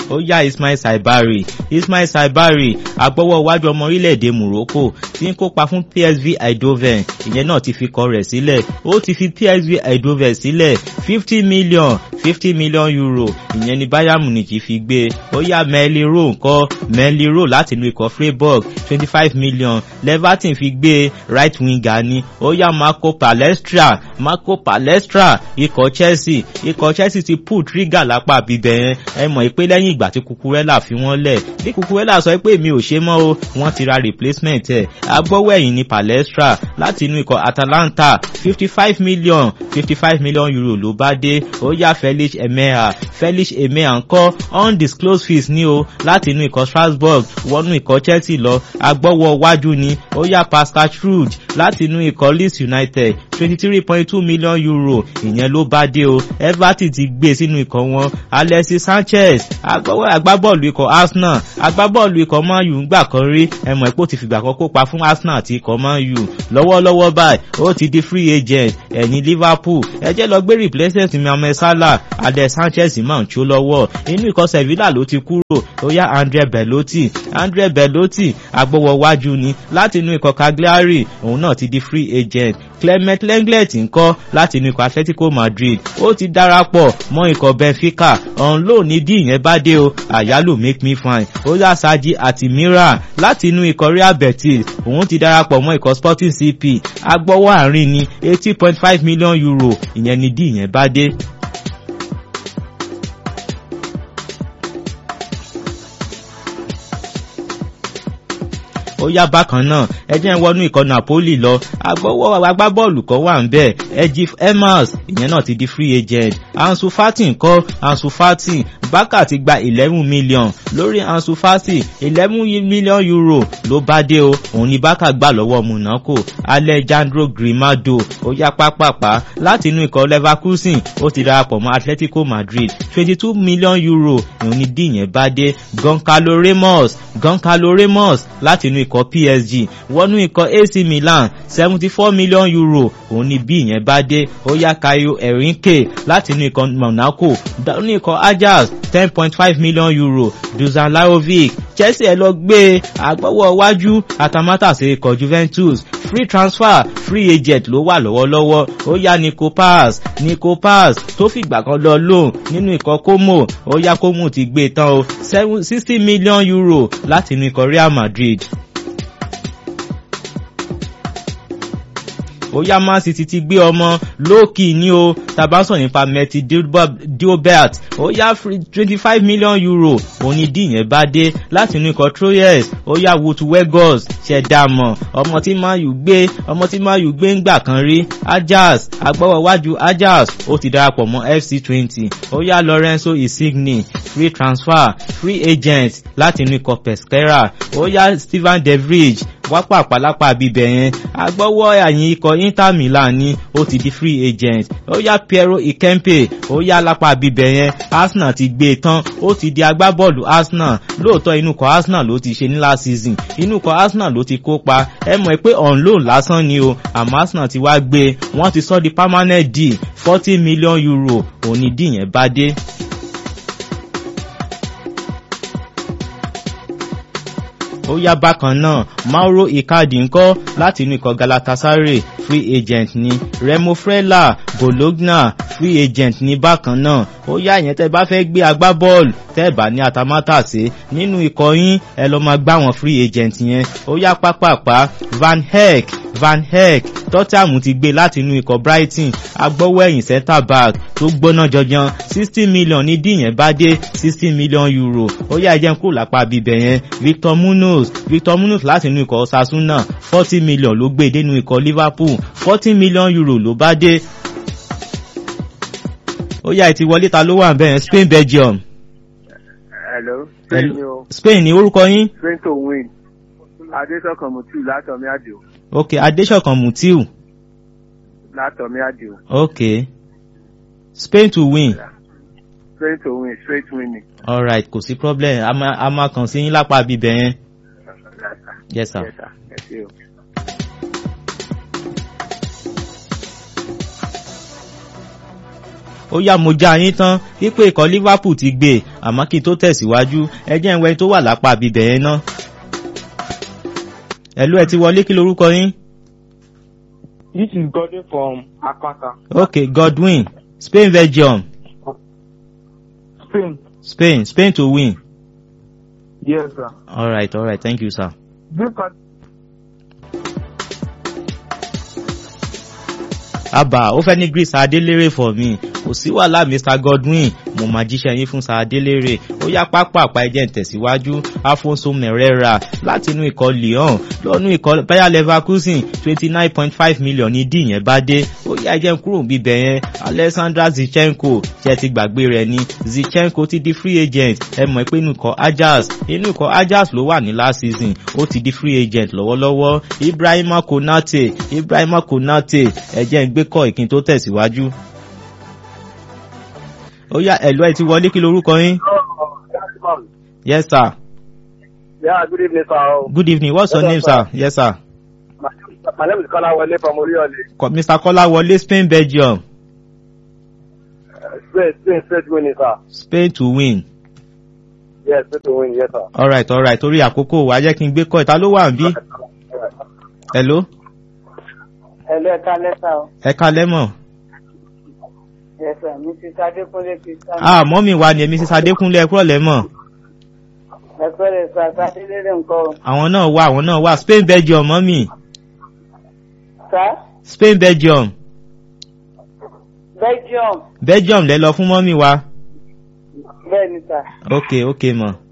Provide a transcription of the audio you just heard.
ó yá Ismail Saibari Ismail Saibari agbọ́wọ́ iwájú ọmọ orílẹ̀-èdè Morocco tí ń kópa fún PSV Eindhoven ìyẹn náà ti fi kọ rẹ̀ sílẹ̀ ó ti fi PSV Eindhoven sílẹ̀ fifty million fifty million euro ìyẹn ni Bayern Munich fi gbé ó yá Meliro ńkọ́ Meliro láti inú ikọ̀ Freiburg twenty five million Leverton fi gbé right winger ni ó yá Marco Palestra Marco Palestra ikọ̀ Chelsea ikọ̀ Chelsea ti pull trigger lápá bíbẹ̀ yẹn ẹ mọ̀ pé lẹ́yìn ìgbà tí Cucurella fi wọ́n lẹ̀ bí Cucurella sọ pé mi ò ṣe mọ́ o wọ́n ti ra replacement ẹ̀ agbọ́wọ́ ẹ̀yìn ni Palestra láti inú ikọ̀ Atalanta fifty five million fifty five million euro ló bá dé ó yá Felix Emeha Felix Emeha ńkọ́ undisclosed fees ní o láti inú ikọ̀ Strasbourg wọnú ikọ̀ Chelsea lọ agbọ́wọ́ wájú ni ó yá Pascal Struge láti inú ikọ̀ Leeds United twenty three point two million euro ìyẹn ló bá dé o Everton ti gbé sínú ikọ̀ wọn Alexis Sanchez agbábọ́ọ̀lù ikọ̀ Arsenal agbábọ́ọ̀lù ikọ̀ Man U ńgbà kan rí ẹ̀mọ̀ ẹ̀pọ̀ ti fìgbà kan kópa fún Arsenal àti ikọ̀ Man U lọ́wọ́lọ́wọ́ báyìí ó ti di free agent ẹ̀yìn Liverpool ẹ jẹ́ lọ gbé replacement Mohamed Salah Alex Sanchez máa ń tó lọ́wọ́ inú ikọ̀ Sevilla ló ti kúrò ó yá Andre Belotti Andre Belotti agbọ́wọ́ wájú ni láti inú ikọ̀ Cagliari òun náà ti di free agent Clement Lenglet ńkọ́ láti inú ikọ̀ Atletico Madrid ó ti darapọ̀ mọ́ ikọ̀ Benfica ọ̀hún ló ní dí ìyẹn bá dé o àyálò make me fine ó yá Saji Atimira láti inú ikọ̀ Real Betis òun ti darapọ̀ mọ́ ikọ̀ Sporting CP agbọ́wọ́ àárín ni eighty point five million euro ìyẹn ni dí ìyẹn bá dé. ó yá bákan náà ẹ jẹ́ ń wọnú ikọ̀ Napoli lọ agbọ́wọ́ agbábọ́ọ̀lù kan wà ń bẹ̀ Ejif Emas ìyẹn náà ti di free agent Ansu Fati ńkọ́ Ansu Fati Barca ti gba eleven million lórí Ansu Fati eleven million euro ló bá dé o òun ni Barca gbà lọ́wọ́ Monaco Alejandro Grimado ó yá pápápá láti inú ikọ̀ Leverkusen ó ti darapọ̀ mọ́ Atletico Madrid twenty two million euro òun ni díyẹn bá dé Goncalo Ramos Goncalo Ramos láti inú ikọ̀ PSG wọnú ikọ̀ AC Milan seventy four million euro òun ni bí ìyẹn bá dé ó yá Kayo Erinke láti inú ikọ̀ Monaco ní ikọ̀ Ajax ten point five million euro Dusan Lajovic Chelsea ẹ lọ gbé agbọ́wọ́ iwájú atamátàsé ikọ̀ Juventus free transfer free agent ló wà lọ́wọ́lọ́wọ́ ó yá Nico Paz Nico Paz tó fìgbà kan lọ lóun nínú ikọ̀ Como ó yá Como ti gbé tán o sixty million euro láti inú ikọ̀ Real Madrid. ó yá Man City ti gbé ọmọ lókì ní o tabasan nípa Meti Diobert ó yá twenty five million euro òní díyẹn bá dé láti inú ikọ̀ Troyes ó yá Wout Weghorst ṣẹ̀dámọ̀ ọmọ tí Man U gbé ọmọ tí Man U gbé ń gbà kan rí Ajax agbọ́wọ́ wájú Ajax ó ti darapọ̀ mọ́ FC twenty ó yá Lorenzo Insigne free transfer free agent láti inú ikọ̀ Pescara ó yá Steven De Vrij wápà pàlápà bíbẹ̀ yẹn agbọ́wọ́ àyìn ikọ̀ Inter Milan ni ó ti di free agent ó yá Piero Ikempe ó yá lápá bíbẹ̀ yẹn Arsenal ti gbé e tán ó ti di agbábọ́ọ̀lù Arsenal lóòótọ́ inú ikọ̀ Arsenal ló ti ṣe ní last season inú ikọ̀ Arsenal ló ti kópa ẹ mọ̀ pé on loan lásán ni o àmọ́ Arsenal ti wá gbé wọ́n ti sọ di permanent deal forty million euro òní dì yẹn bá dé. ó yá bákan náà Mauro Icardi ńkọ́ láti inú ikọ̀ Galatasaray free agent ni Remo Frela Bologna free agent ní bákan náà ó yá ìyẹn tẹ́ bá fẹ́ gbé agbábọ́ọ̀lù tẹ́ bá ní atamátàsé nínú ikọ̀ yín ẹ lọ máa gbá wọn free agent yẹn ó yá pápápá Van Heck Van Heck Tottenham ti gbé láti inú ikọ̀ Brighton agbọ́wọ́ ẹ̀yìn centre back tó gbóná jọjọ sixty million ní díyẹn bá dé sixty million euro ó yá ẹjẹ́ ń kúrò lápá bíbẹ̀ yẹn Victor Munoz Victor Munoz láti inú ikọ̀ Osasuna forty million ló gbé dénú ikọ̀ Liverpool forty million euro ló bá dé ó yá ìtì wọlé ta ló wà bẹ́ẹ̀ Spain Belgium. hello spain ni o Spain ní orúkọ yín. spain to win adéṣọkan mutiu látọmí àdìo ok Adéṣọ̀kan Mutiu látọmí àdìo ok Spain to win spain to win straight winning. alright kò sí problem a máa a máa kàn sí yín lápá bíbẹ̀ yẹn yes sir. yes sir yes sir. ó yá mo já yín tán wípé ikọ̀ liverpool ti gbé àmọ́ kí n tó tẹ̀síwájú ẹ jẹ́ ìwẹ́ tó wà lápá bíbẹ̀ yẹn ná. ẹ̀lú ẹ ti wọlé kí lorúkọ yín. This is Godwin from Akata, ok godwin spain belgium Spain. spain spain to win. Yes, sir. alright alright thank you sir. This part àbá ó fẹ́ ní greece adélèrè for me kò sí wàhálà mr godwin mo máa jíṣẹ́ yín fún sadélèrè ó yá pápá àpá ẹjẹ́ ń tẹ̀síwájú afonso merera láti inú ikọ̀ lyon lọ́nú ikọ̀ bayer leverkusen twenty nine point five million ní dì yẹn bá dé ó yá ẹjẹ́ ń kúrò bíbẹ̀ yẹn alexandra zichenko ṣe ti gbàgbé rẹ̀ ni zichenko ti di free agent ẹ mọ̀ pé inú ikọ̀ ajax inú ikọ̀ ajax ló wà ní last season ó ti di free agent lọ́wọ́lọ́wọ́ ibrahima konate ibrahima konate ẹjẹ́ ń gbé kọ́ ìkin tó tẹ̀síwájú ó yá ẹ̀lú ẹ̀ ti wọlé kí lorúkọ yín. yes sir. Yeah, good evening, sir. good evening what's your name sir. yes sir. My, my name is Kala Wale from Oriole. Ko- mr kọ́láwọlé spain belgium Uh, Spain, Spain, Spain winning, sir. spain to win. Yes, Spain to win, yes, sir. alright alright torí àkókò wa jẹ́ kí n gbé kọ́ ìta ló wà ń bí. hello Hello, ẹ̀ka lẹ́sà o. ẹ̀ka lẹ́mọ̀. Yes, sir. Mrs. Adékúnlé Kristian. ah mọ́mì wa ni èmi sísá adékúnlé ẹ̀kúrọ̀ lẹ́mọ̀. Ẹ̀pẹ́ rẹ̀ sọ àtàdélérè nǹkan o. àwọn náà wà àwọn náà wà spain belgium mọ́mì Sá spain belgium Belgium. belgium lẹ lọ fún mọ́mì wa. Bẹ́ẹ̀ ni sà. ok ok mọ̀.